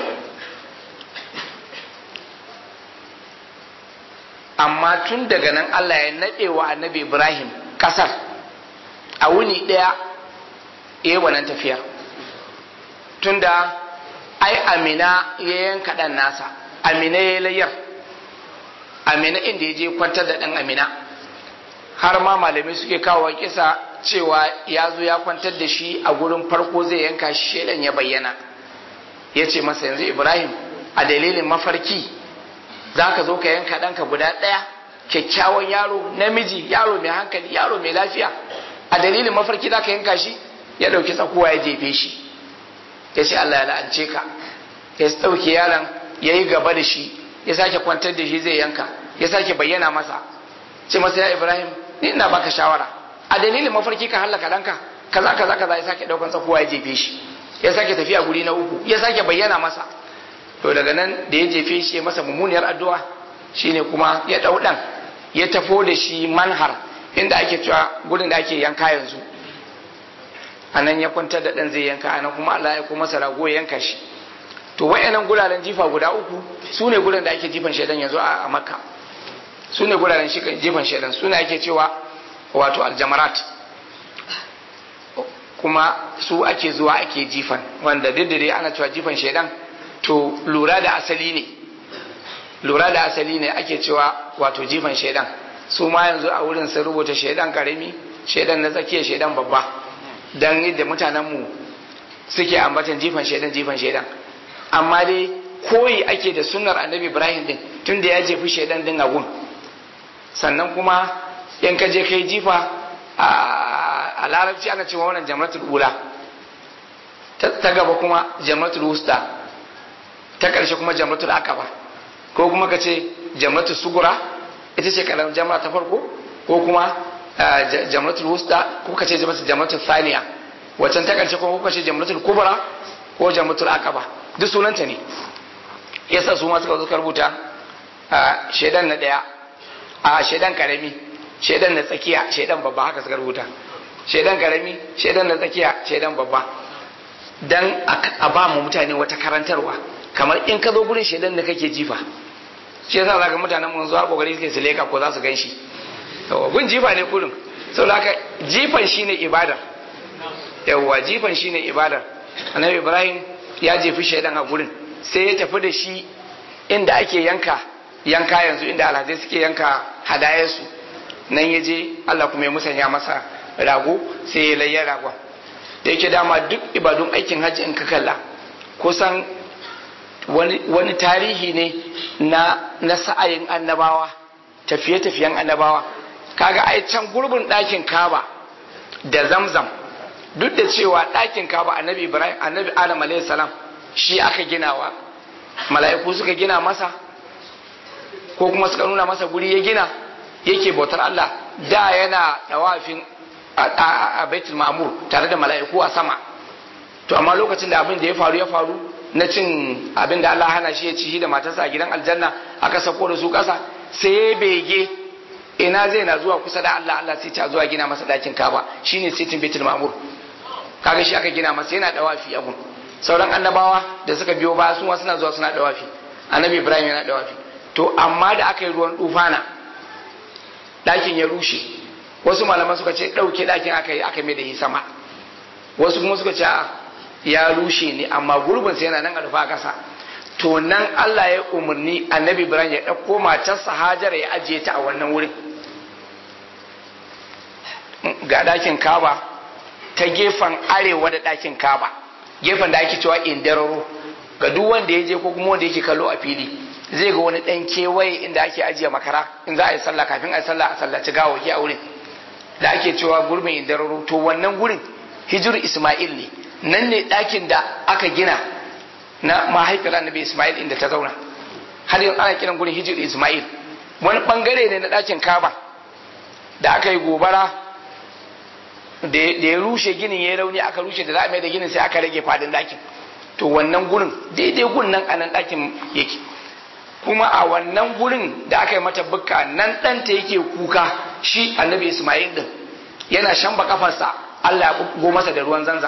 amma tun daga nan Allah ya naɗe wa annabi Ibrahim ƙasar a wuni ɗaya ya wannan tafiyar tunda ai amina ya yanka ɗan nasa amina ya layar amina inda ya je kwantar da ɗan amina har ma malamai suke kawo kisa cewa ya zo ya kwantar da shi a gurin farko zai yanka shi shaidan ya bayyana ya ce masa yanzu ibrahim a dalilin mafarki za ka zo ka yanka ɗanka guda ɗaya kyakkyawan yaro namiji yaro mai hankali yaro mai lafiya a dalilin mafarki za ka yanka shi ya ɗauki tsakuwa ya jefe shi ya ce Allah ya la'ance ka ya ɗauki yaron ya yi gaba da shi ya sake kwantar da shi zai yanka ya sake bayyana masa ce masa ya ibrahim ni ina baka shawara a dalilin mafarki ka hallaka ɗanka kaza kaza kaza ya sake ɗaukan tsakuwa ya jefe shi ya sake tafiya guri na uku ya sake bayyana masa to daga nan da ya jefe shi ya masa mummuniyar addu'a shine kuma ya ɗau ɗan ya tafo da shi manhar inda ake cewa gudun da ake yanka yanzu a nan ya kwantar da ɗan zai yanka a nan kuma Allah ya kuma masa rago ya yanka shi to wayannan guraren jifa guda uku su ne guraren da ake jifan shaidan yanzu a makka su ne guraren jifan shaidan su ne ake cewa wato aljamarat kuma su ake zuwa ake jifan wanda duk da dai ana cewa jifan shaidan to lura da asali ne lura da asali ne ake cewa wato jifan shaidan su ma yanzu a wurin sun rubuta shaidan karami shaidan na tsakiya shaidan babba don yadda mutanenmu suke ambatan jifan shaidan jifan shaidan amma dai koyi ake da sunnar annabi ibrahim din tun da ya jefi shaidan din a gun sannan kuma in ka je kai jifa a larabci ana cewa wannan jamratul ula ta gaba kuma jamratul wusta ta ƙarshe kuma jamratul akaba ko kuma ka ce jamratul sugura ita ce kalan jamra ta farko ko kuma jamratul wusta ko ka ce jamratul thaniya wacan ta karshe kuma kuka ce jamratul kubra ko jamratul aqaba duk sunanta ne yasa su ma suka zo rubuta a shedan na daya a shedan karami shedan na tsakiya shedan babba haka suka rubuta shedan karami shedan na tsakiya shedan babba dan a ba mu mutane wata karantarwa kamar in ka zo gurin shedan da kake jifa shi yasa zaka mutanen mun zuwa kokari suke su leka ko za su gan shi gun jifa ne kurin saboda haka jifan shine ibadar yawwa jifan shine ibadar annabi ibrahim ya jefi shaidan a gurin sai ya tafi da shi inda ake yanka yanka yanzu inda alhazai suke yanka hadayarsu nan ya je allah kuma ya musanya masa rago sai ya layya ragon da yake dama duk ibadun aikin hajji in ka kalla kusan wani, wani tarihi ne na, na sa'ayin annabawa tafiye-tafiyen annabawa kaga ai can gurbin ɗakin kaba da zamzam duk da cewa ɗakin kaba annabi ibrahim annabi adam alayhi salam shi aka ginawa mala'iku suka gina masa ko kuma suka nuna masa guri ya gina yake bautar Allah da yana dawafin a baitul ma'mur tare da mala'iku a sama to amma lokacin da abin da ya faru ya faru na cin abin da Allah hana shi ya ci da matarsa a gidan aljanna aka sako da su ƙasa sai ya bege ina zai na zuwa kusa da Allah Allah sai ta zuwa gina masa dakin kaba shine sitin baitul ma'mur kaga shi aka gina masa yana dawafi abun sauran annabawa da suka biyo ba su suna zuwa suna dawafi annabi ibrahim yana dawafi to amma da aka yi ruwan dufana dakin ya rushe wasu malaman suka ce dauke dakin aka yi aka mai da yi sama wasu kuma suka ce ya rushe ne amma gurbin sai yana nan a rufa kasa to nan Allah ya umarni annabi Ibrahim ya ɗauko matarsa Hajara ya ajiye ta a wannan wurin ga ɗakin Kaba ta gefen arewa da ɗakin Kaba gefen da ake cewa indararo ga duk wanda ya je ko kuma wanda yake kallo a fili zai ga wani ɗan kewaye inda ake ajiye makara in za a yi sallah kafin a yi sallah a sallaci gawaki a wurin da ake cewa gurbin indararo to wannan gurin hijir Ismail ne nan ne ɗakin da aka gina na mahaifiyar annabi Ismail inda ta zauna har yanzu ana kiran gurin hijir Ismail wani bangare ne na ɗakin Kaba da aka yi gobara da ya rushe ginin ya rauni aka rushe da za a mai da ginin sai aka rage fadin ɗakin to wannan gurin daidai gun nan a nan ɗakin yake kuma a wannan gurin da aka yi mata bukka nan ɗanta yake kuka shi annabi Ismail din yana shamba kafarsa Allah ya go masa da ruwan zanzan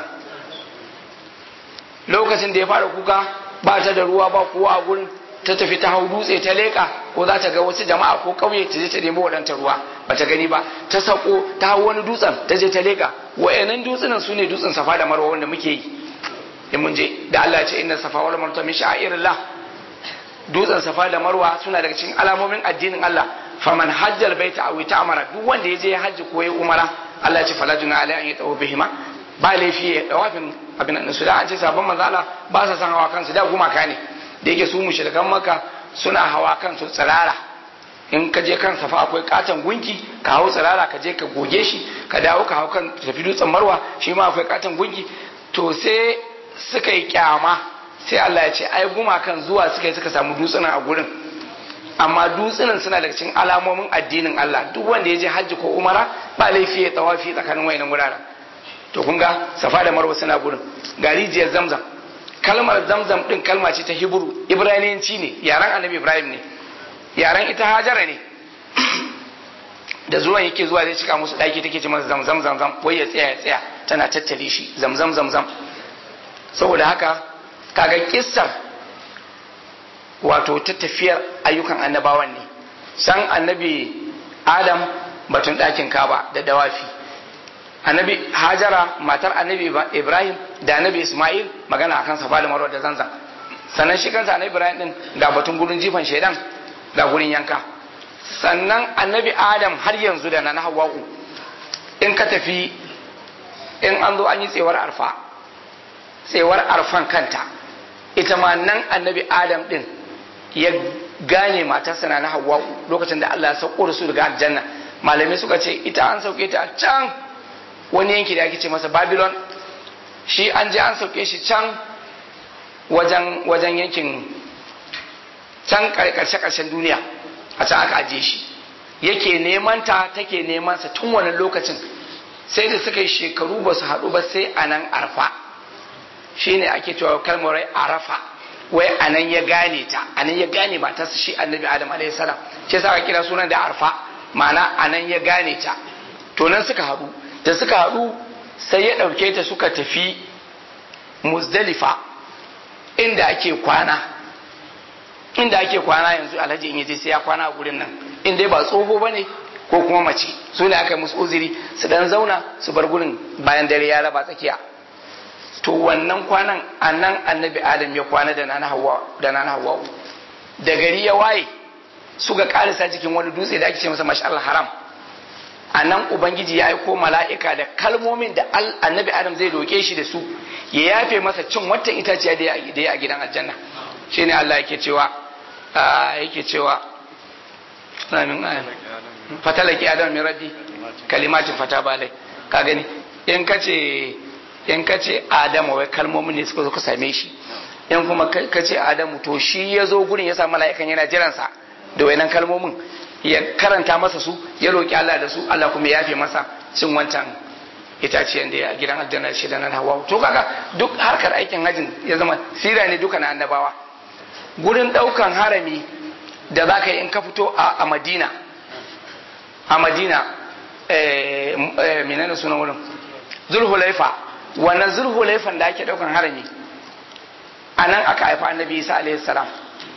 lokacin da ya fara kuka ba ta da ruwa ba kowa a gurin ta tafi ta hau dutse ta leƙa ko za ta ga wasu jama'a ko ƙauye ta je ta nemi waɗanta ruwa ba ta gani ba ta sako ta hau wani dutsen ta je ta leƙa wa'annan dutsunan su ne dutsen safa da marwa wanda muke yi in mun je da Allah ce inna safa wal marwa min sha'irillah dutsen safa da marwa suna daga cikin alamomin addinin Allah faman hajjal baita aw ta'mara duk wanda ya je ya hajji ko ya umara Allah ya ce fala juna alai an yatawu bihima ba laifi ya dawafin abin nan su da an ce sabon manzala ba sa san hawa kansu da gumaka ne da yake su mushrikan maka suna hawa kansu tsirara in ka je kan safa akwai katon gunki ka hau tsirara ka je ka goge shi ka dawo ka hau kan tafi dutsen marwa shi ma akwai katon gunki to sai suka yi kyama sai Allah ya ce ai gumakan zuwa suka yi suka samu dutsunan a gurin amma dutsunan suna daga cikin alamomin addinin Allah duk wanda ya je hajji ko umara ba laifi ya tawafi tsakanin wayannan wuraren to kun ga safa da marwa suna gurin ga rijiyar zamzam kalmar zamzam din kalma ce ta hibru ibraniyanci ne yaren annabi ibrahim ne yaren ita hajara ne da zuwan yake zuwa zai cika musu daki take ce masa zamzam zamzam wai ya tsaya ya tsaya tana tattare shi zamzam zamzam saboda haka kaga kissar wato ta tafiyar ayyukan annabawan ne san annabi adam batun ɗakin kaba da dawafi annabi hajara matar annabi ibrahim da annabi ismail magana akan safa da marwa da zanzan sannan shi kansa annabi ibrahim din ga batun gurin jifan shaidan ga gurin yanka sannan annabi adam har yanzu da na hawa'u in ka tafi in an zo an yi tsewar arfa tsewar arfan kanta ita ma nan annabi adam din ya gane matarsa na hawa'u lokacin da allah ya sauko da su daga aljanna malamai suka ce ita an sauke ta can wani yanki da ake ce masa babylon shi an je an sauke shi can wajen wajen yankin can karshe karshen duniya a can aka ajiye shi yake neman ta take neman sa tun wannan lokacin sai da suka yi shekaru ba su haɗu ba sai a nan arfa shine ake cewa kalmar rai arafa wai a nan ya gane ta a nan ya gane matarsa shi annabi adam alaihi salam shi yasa aka kira sunan da arfa ma'ana a nan ya gane ta to nan suka haɗu da suka haɗu sai ya ɗauke ta suka tafi muzdalifa inda ake kwana inda ake kwana yanzu alhaji in yaje sai ya kwana a gurin nan in dai ba tsoho ba ne ko kuma mace su ne aka yi musu uzuri su dan zauna su bar gurin bayan dare ya raba tsakiya to wannan kwanan a nan annabi adam ya kwana da nana hawa da nana hawa da gari ya waye suka karisa cikin wani dutse da ake ce masa mashal haram a nan ubangiji ya aiko mala'ika da kalmomin da annabi adam zai roke shi da su ya yafe masa cin wata itaciya da ya a gidan aljanna shine Allah yake cewa yake cewa amin amin fatalaki adam min rabbi kalimatin fata balai ka gani in kace in kace adamu wai kalmomin ne suka zo ka same shi in kuma kace adamu to shi ya zo gurin ya sa mala'ikan yana jiransa da wayannan kalmomin ya karanta masa su ya roki Allah da su Allah kuma ya yafe masa cin wancan itaciyan da ya gidan aljanna shi da nan hawa to kaga duk harkar aikin hajin ya zama sira ne duka na annabawa gurin daukan harami da za ka yi in ka fito a madina a madina menene sunan wurin zulhulaifa wannan zulhulaifan da ake daukan harami a nan aka haifa annabi isa alaihi salam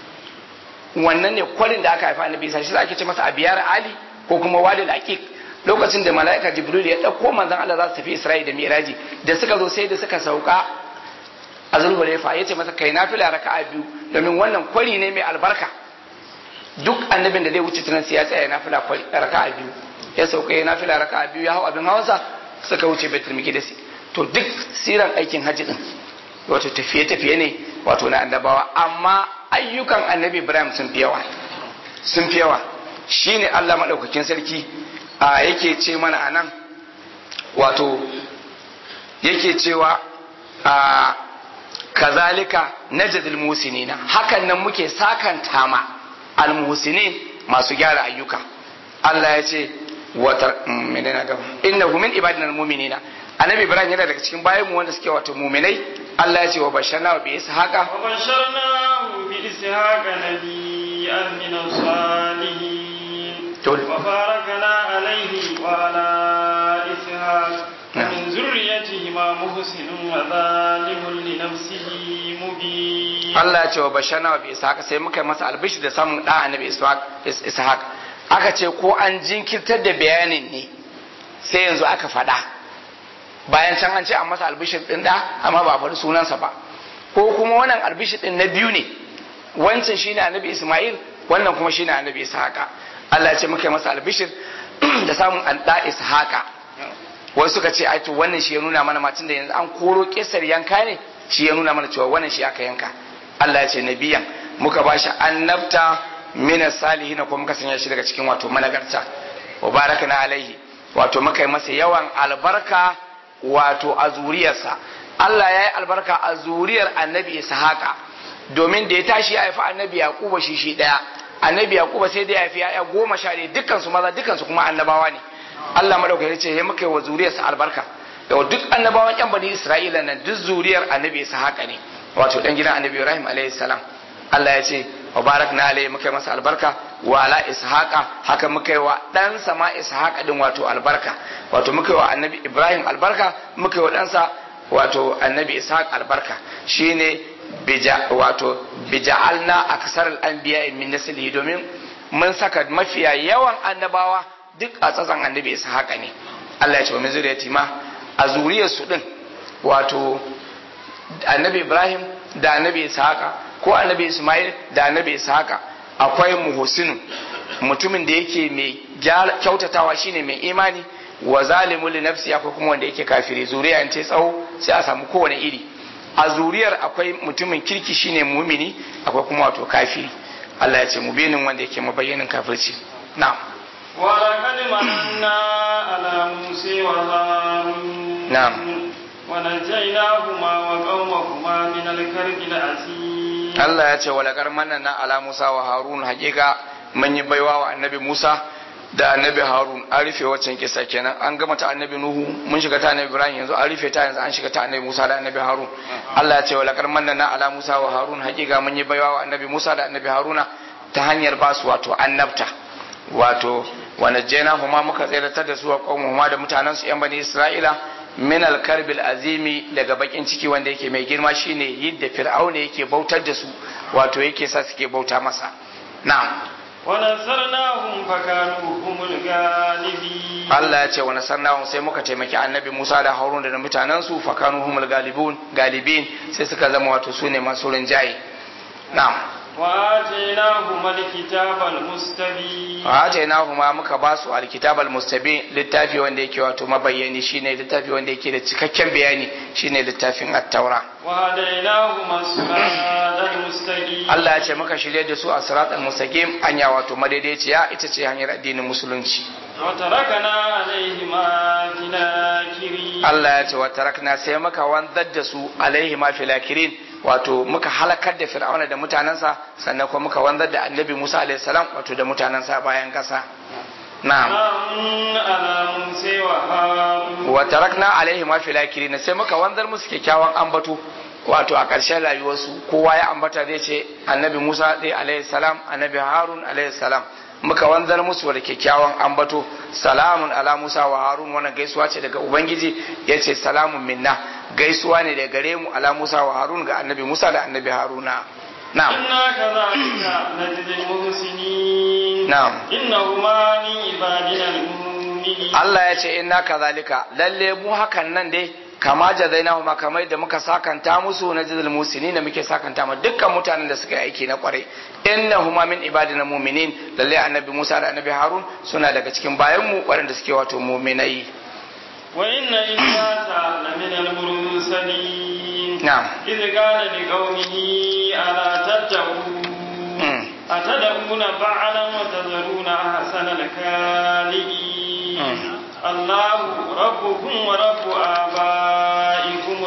wannan ne kwarin da aka haifa annabi isa shi za ake ce masa abiyar ali ko kuma wadi aqiq lokacin da mala'ika jibril ya dauko manzon Allah za su tafi isra'i da miraji da suka zo sai da suka sauka a zulhulaifa ya ce masa kai nafila raka'a biyu domin wannan kwari ne mai albarka duk annabin da zai wuce tunan sai ya tsaya nafila raka'a biyu ya sauka ya nafila raka'a biyu ya hau abin hawansa suka wuce baitul miqdis to duk siran aikin hajji din wato tafiye tafiye ne wato na annabawa amma ayyukan annabi ibrahim sun fi yawa sun fi yawa shine Allah madaukakin sarki a yake ce mana anan wato yake cewa a kazalika najadul musinina hakan nan muke sakanta ma almuhsinin masu gyara ayyuka Allah ya ce wata menene gaba innahu min ibadina almu'minina annabi ibrahim yana daga cikin bayan mu wanda suke wato mu'minai Allah ya ce wa basharna wa bi ishaqa wa basharna bi ishaqa nabiyyan min salihin to wa barakana alayhi wa ala ishaq min zurriyyatihima muhsinun wa zalimun li nafsihi mubin Allah ya ce wa basharna wa bi ishaqa sai muka yi masa albishi da samun da annabi ishaq aka ce ko an jinkirtar da bayanin ne sai yanzu aka faɗa bayan can an ce an masa albishir ɗin da amma ba a faɗi sunansa ba ko kuma wannan albishir ɗin na biyu ne wancan shine annabi isma'il wannan kuma shine annabi ishaqa Allah ya ce muka yi masa albishir da samun an da ishaqa wasu suka ce ai to wannan shi ya nuna mana matun da yanzu an koro kisar yanka ne shi ya nuna mana cewa wannan shi aka yanka Allah ya ce nabiyan muka bashi annabta mina salihina ko muka sanya shi daga cikin wato managarta wa barakana alaihi wato muka yi masa yawan albarka wato a zuriyarsa Allah ya yi albarka a zuriyar annabi Ishaqa domin da ya tashi ya haifi annabi Yaquba shi shi daya annabi Yaquba sai da ya haifi ya goma sha ɗaya dukkan su maza dukkan su kuma annabawa ne Allah madaukaki ce ya muka yi wa zuriyarsa albarka yau duk annabawan yan bani Isra'ila nan duk zuriyar annabi Ishaqa ne wato dan gidan annabi Ibrahim alaihi salam Allah ya ce wa barakna alaihi muka yi masa albarka wa ala ishaqa haka muka yi wa dan sama ishaqa din wato albarka wato muka yi wa annabi ibrahim albarka muka yi wa ɗansa wato annabi ishaq albarka shine bija wato bija'alna aksar al-anbiya min naslihi domin mun saka mafiya yawan annabawa duk a tsatsan annabi ishaqa ne Allah ya ce wa min zuriyati ma a zuriyar su din wato annabi ibrahim da annabi ishaqa ko annabi Ismail da annabi Ishaqa akwai muhsinu mutumin da yake mai kyautatawa shine mai imani wa zalimu li nafsi akwai kuma wanda yake kafiri zuriya in ce tsawo sai a samu kowane iri a zuriyar akwai mutumin kirki shine mumini akwai kuma wato kafiri Allah ya ce mubinin wanda yake mabayyanin kafirci na'am ولقد مننا على موسى وهارون نعم. ونجيناهما وقومهما من الكرب العظيم Allah ya ce walakar manna ala Musa wa Harun hakika mun yi baiwa wa annabi Musa da annabi harun an rufe waccan kisa kenan an gama ta annabi nuhu mun shiga ta annabi ibrahim yanzu an rufe ta yanzu an shiga ta annabi musa da annabi harun allah ya ce wa laqad manna ala musa wa harun hakika mun yi baiwa wa annabi musa da annabi haruna ta hanyar ba su wato annabta wato wa najjayna huma muka tsiratar da su wa qaumuhuma da mutanen su yan bani isra'ila min al-karbil azimi daga bakin ciki wanda yake mai girma shine yadda fir'auna yake bautar da su wato yake sa suke bauta masa na'am ونصرناهم فكانوا هم الغالبين Allah ya ce wa nasarnahum sai muka taimaki annabi Musa da Harun da mutanen su fakanu humul galibun galibin sai suka zama wato su ne masu rinjaye na'am وآتيناهما الكتاب المستبين wa atainahuma muka ba su alkitab almustabin littafi wanda yake wato mabayyani shine littafi wanda yake da cikakken bayani shine littafin at-taura وهديناهما الصراط المستقيم Allah ya ce muka shirye da su a siratal mustaqim anya wato madaidaiciya ita ce hanyar addinin musulunci وتركنا عليهما في الآخرين Allah ya ce wa tarakna sai muka wanzar da su alaihi ma filakirin wato muka halakar da fir'auna da mutanensa sannan kuma muka wanzar da annabi Musa alaihi salam wato da mutanensa bayan kasa na'am سلام على موسى وهارون wa tarakna alaihi ma filakirin sai muka wanzar musu kyakkyawan ambato wato a ƙarshen rayuwarsu kowa ya ambata zai ce annabi Musa zai alaihi salam annabi Harun alaihi salam muka wanzar musu da kyakkyawan ambato salamun ala Musa wa Harun wannan gaisuwa ce daga Ubangiji ya ce salamun minna gaisuwa ne daga gare mu ala Musa wa Harun ga annabi Musa da annabi Haruna na'am إنا كذلك نجزي المحسنين na'am إنهما من عبادنا المؤمنين Allah ya ce inna kazalika lalle mu hakan nan dai kama jazainahu ma kamar da muka sakanta musu na jazal musinin da muke sakanta ma dukkan mutanen da suka yi aiki na kwarai innahuma min ibadina mu'minin lalle annabi Musa da annabi Harun suna daga cikin bayan mu waɗanda suke wato mu'minai وإن إلياس لمن المرسلين na'am إذ قال لقومه ألا تتقون Mm. أتدعون بعلا وتذرون أحسن الخالقين الله ربكم ورب آبائكم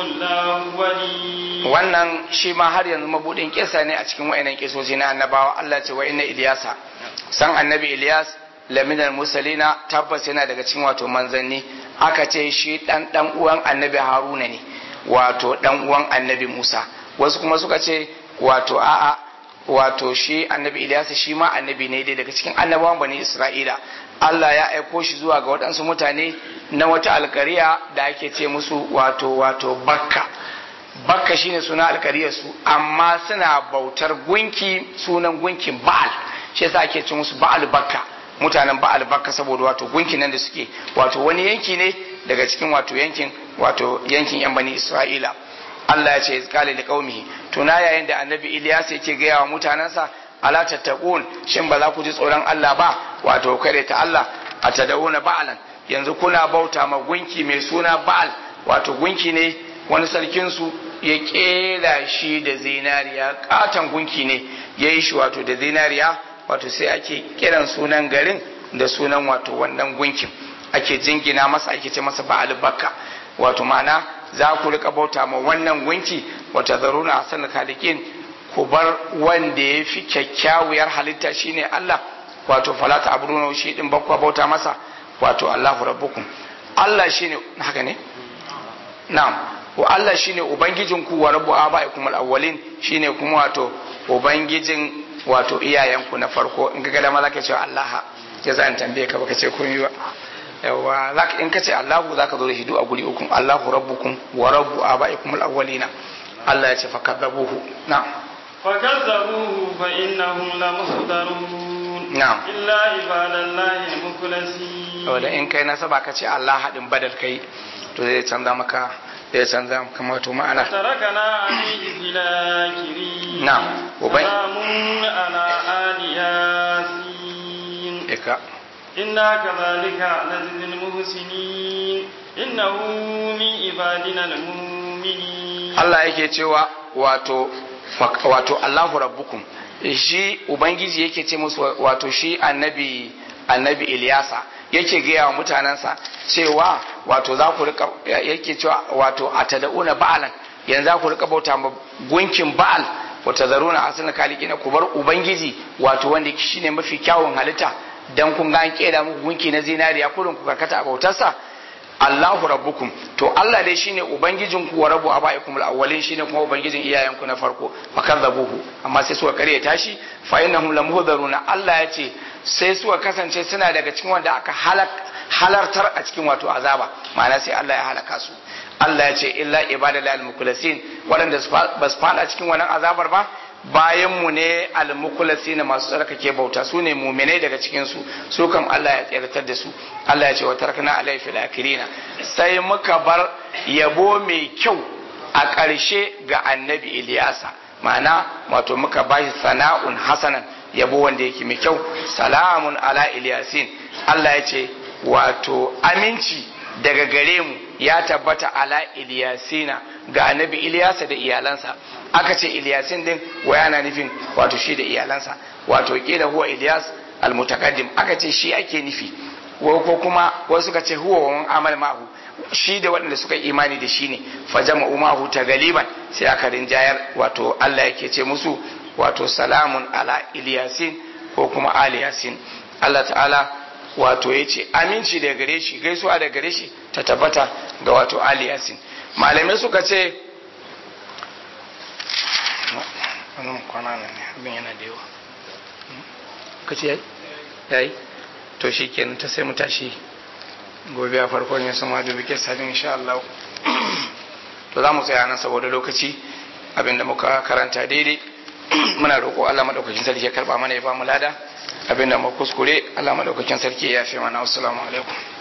الأولين wannan shi ma har yanzu mabudin kisa ne a cikin wayannan kisoshi na annabawa Allah ce wa inna Iliyasa san annabi Iliyas laminal musalina tabbas yana daga cikin wato manzanni aka ce shi dan dan uwan annabi Haruna ne wato dan uwan annabi Musa wasu kuma suka ce wato a'a wato shi annabi Iliyas shi ma annabi ne dai daga cikin annabawan bani Isra'ila Allah ya aiko shi zuwa ga waɗansu mutane na wata alkariya da ake ce musu wato wato bakka bakka shine suna alkariyarsu amma suna bautar gunki sunan gunkin ba'al shi yasa ake ce musu ba'al bakka mutanen ba'al bakka saboda wato gunkin nan da suke wato wani yanki ne daga cikin wato yankin wato yankin yan bani isra'ila Allah ya ce izkali da qaumihi tuna yayin da annabi Ilyas yake gaya wa mutanansa ala tattaqun shin ba za ku ji tsoron Allah ba wato kare ta Allah atadawuna ba'alan yanzu kuna bauta ma gunki mai suna ba'al wato gunki ne wani sarkinsu ya kera shi da zinariya katon gunki ne ya yi shi wato da zinariya wato sai ake kiran sunan garin da sunan wato wannan gunkin ake jingina masa ake ce masa ba'al bakka wato ma'ana za ku rika bauta ma wannan gunki wata zaruna hasan khaliqin ku bar wanda ya fi kyakkyawar halitta shine Allah wato falata abruna shi din bakwa bauta masa wato Allahu rabbukum Allah shine haka ne na'am wa Allah shine ubangijinku wa rabbu abaikum al-awwalin shine kuma wato ubangijin wato iyayenku na farko in ga dama zaka ce Allah ya zan tambaye ka baka ce kun yi ba yawa zaka in ka ce Allahu zaka zo da hidu a guri ukun Allahu rabbukum wa rabbu abaikum al-awwalina Allah ya ce fakadabuhu na'am فكذبوه فإنهم لمحضرون نعم. إلا عباد الله المخلصين wanda in kai nasaba ka ce Allah haɗin badal kai to zai canza maka zai canza maka wato ma'ana تركنا عليه في الآخرين نعم. وبين- سلام على آل ياسين ika إنا كذلك نجزي المحسنين إنه من عبادنا المؤمنين Allah yake cewa wato fak- wato Allahu rabbukum shi ubangiji yake ce musu wato shi annabi annabi Ilyasa yake gaya wa mutanensa cewa wato za ku rika yake cewa wato atada'una ba'alan yanzu za ku rika bauta ma gunkin ba'al wata zaruna asali kalikina ku bar ubangiji wato wanda shine mafi kyawun halitta dan kun ga an keda muku gunki na zinariya kurin ku karkata a bautarsa Allahu rabbukum to Allah dai shine ubangijin ku wa rabbu abaikum al-awwalin shine kuma ubangijin iyayenku na farko fakadzabuhu amma sai suka kare tashi fa innahum lamuhdharuna Allah ya ce sai suka kasance suna daga cikin wanda aka halak halartar a cikin wato azaba ma'ana sai Allah ya halaka su Allah ya ce illa ibadal al-mukhlasin waɗanda ba su fada cikin wannan azabar ba bayan mu ne al-mukhlasin masu tsarkake bauta su ne mu'minai daga cikin su su kam Allah ya tsirtar da su Allah ya ce wa tarakna alai fil akirina sai muka bar yabo mai kyau a ƙarshe ga annabi Iliyasa ma'ana wato muka bashi sana'un hasanan yabo wanda yake mai kyau salamun ala Iliyasin Allah ya ce wato aminci daga gare mu ya tabbata ala Iliyasina ga annabi Iliyasa da iyalansa aka ce Iliyasin din wa yana nufin wato shi da iyalansa wato kila huwa Iliyas almutakaddim aka ce shi ake nufi ko kuma wasu suka ce huwa wa amal ma'hu shi da waɗanda suka imani da shi ne fajama umahu ta galiban sai aka rinjayar wato Allah yake ce musu wato salamun ala Iliyasin ko kuma aliyasin Allah ta'ala wato ya ce aminci da gare shi gaisuwa da gare shi ta tabbata ga wato aliyasin malamai suka ce wannan kwana ne abin yana da yawa ka ce yayi to shi kenan ta sai mu tashi gobe a farkon yin sama da bikin sadin insha Allah to za mu tsaya nan saboda lokaci abinda muka karanta daidai muna roƙo Allah madaukakin sarki ya karba mana ya ba mu lada abinda mu kuskure Allah madaukakin sarki ya yafe mana assalamu alaikum